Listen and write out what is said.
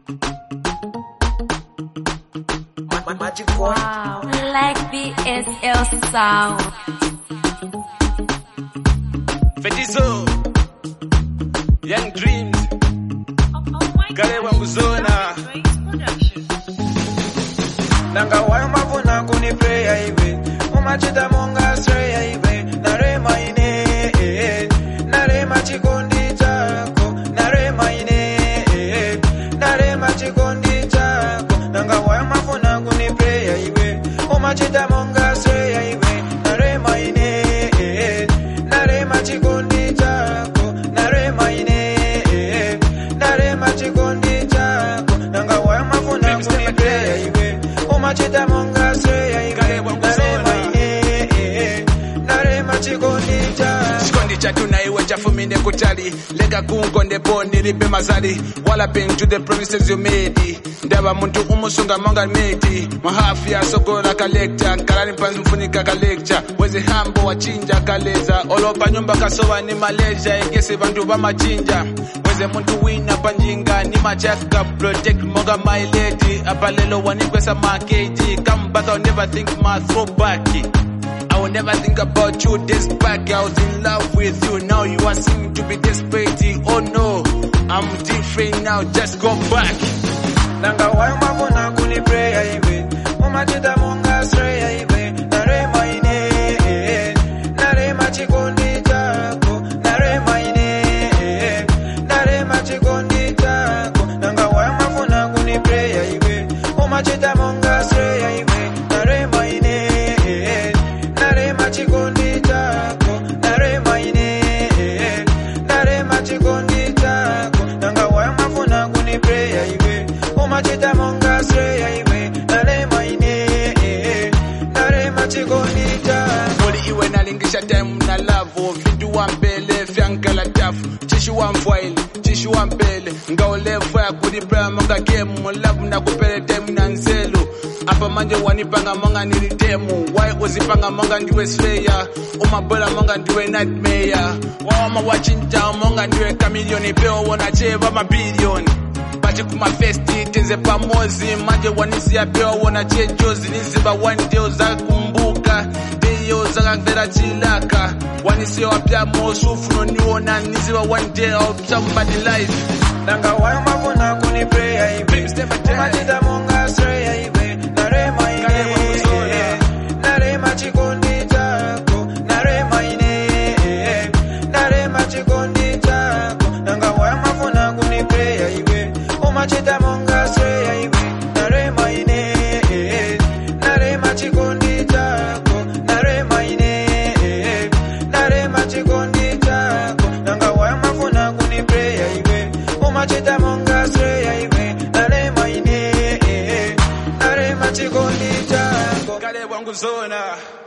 Magic boy. Wow, like BSL sound. Fetizo Young Dreams Kale wangu zona Nanga wayo mafuna kuni prayer iwe Umachita monga stray iwe Narema ine eh, Narema chikondi chako Narema ine eh, Narema chikondi chako Nanga wayo mafuna kuni prayer iwe Umachita monga stray iwe Narema ine eh, Narema chikondi chako Narema ine eh, Narema chikondi chako Nanga wayo mafuna kuni prayer iwe umachita monga seya iwe narema ine eh, narema chikondi cha Chikondi chatu na iwe chafumine kutali Leka kunkonde po nilipe mazali Wala been to the promises you made Ndaba muntu umusunga monga meti Mahafi ya sokola kalekta Kalani panzi mfunika kalekta Wezi hambo wachinja kaleza Olopa nyumba kasowa ni Malaysia Egesi bantu bamachinja Weze muntu wina panjinga Ni machaka protect monga my lady Apalelo wanikwesa maketi Come back I'll never think my throwback I will never think about you this back. I was in love with you. Now you are seeming to be desperate. Oh no, I'm different now. Just go back. nanga wayo mafuna kuni prayer iwe umachita monga seya iwe narema ine eh, narema chikondi chako narema ine eh, narema chikondi chako nanga wayo mafuna kuni prayer iwe umachita monga seya iwe narema ine eh, narema chikondi chako narema ine eh, narema chikondi chako nanga wayo mafuna kuni prayer iwe umachita monga seya iwe narema ine eh, narema chikondi chako Muli iwe nalingisha time na love. Vitu wa mbele vyankala tafu. Chishi wa mfwaili, chishi wa mbele. Ngaulefu ya kudipea monga game. Love na kupele time na nzelu. Apa manje wanipanga monga nilitemu. Why uzipanga monga ndiwe slayer. Umabola monga ndiwe nightmare. Wawama wachinja monga ndiwe kamilioni. Peo wanacheva mabilioni. baje kumafesti tenze pamozi manje wanisia pia wona chejozi niziba one day uzakumbuka deyo zakangera chilaka wanisia wapya mosufu noniona niziba one day of somebody life nanga wayo mafuna kuni prayer iwe umachita monga seya iwe narema ine eh, narema chikondi chako narema ine eh, narema chikondi chako nanga wayo mafuna kuni prayer iwe umachita monga seya iwe narema ine eh, narema chikondi chako narema ine eh, narema chikondi chako nanga wayo mafuna kuni prayer iwe umachita monga seya iwe narema ine eh, narema chikondi chako kale bwangu zona